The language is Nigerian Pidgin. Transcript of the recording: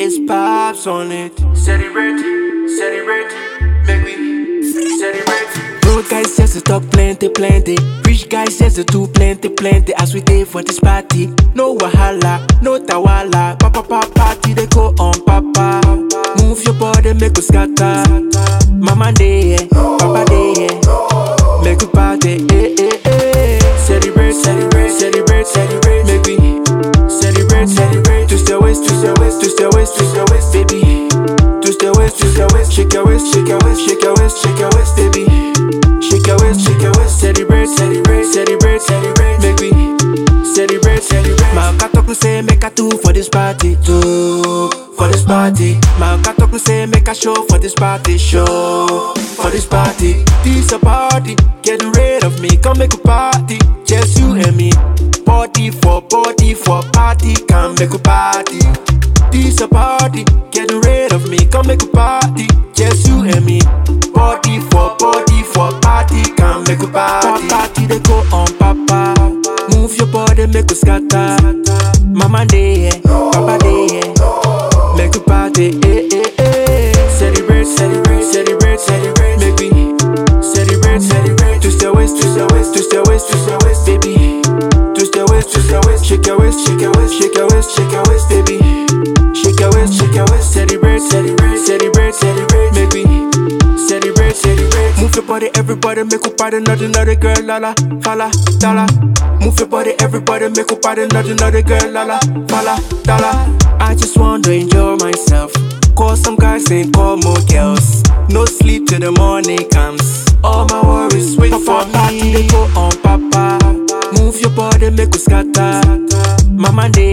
It's pops on it. Celebrate, celebrate, make we celebrate. Road guys just to talk plenty, plenty. Rich guys just to do plenty, plenty. As we day for this party, no wahala, no tawala. Papa, papa, party they go on, papa. Move your body, make us scatter. Mama day, yeah, papa day, yeah. Make we party, eh, eh, eh. Celebrate, celebrate, celebrate, celebrate. Make we celebrate, celebrate. Twist your waist, twist your waist, twist your waist, twist your waist, baby. Twist your waist, twist your waist, shake your waist, shake your waist, shake your waist, shake your waist, baby. Shake your waist, shake your waist, celebrate, celebrate, celebrate, celebrate. Make we celebrate, celebrate. My cat talk say make a two for this party, two for this party. My cat talk say make a show for this party, show for this party. This a party, get rid of me, come make a party, just you and me. Body for body for party, come make a party. This a party, get rid of me, come make a party, just you and me. Body for body for party, come make a party. Party they go on, papa. Move your body, make us scatter. Mama day, yeah, papa day, yeah. Make a party, eh, eh, eh. Celebrate, celebrate, celebrate, celebrate. Make we celebrate, celebrate. Twist your waist, twist your waist, twist your waist, twist your waist, baby. Twist your waist, twist your waist, shake your waist, shake your waist, shake your waist, shake your waist, baby. Shake your waist, shake your waist, celebrate, celebrate, celebrate, celebrate. Make we celebrate, celebrate. Move your body, everybody, make a party, not another girl, la la, fala, dala. Move your body, everybody, make a party, not another girl, la la, fala, dala. I just want to enjoy myself. Call some guys and call more girls. No sleep till the morning comes. All my worries wait for me. Party they go on, papa. Move your body, make us scatter. Mama day,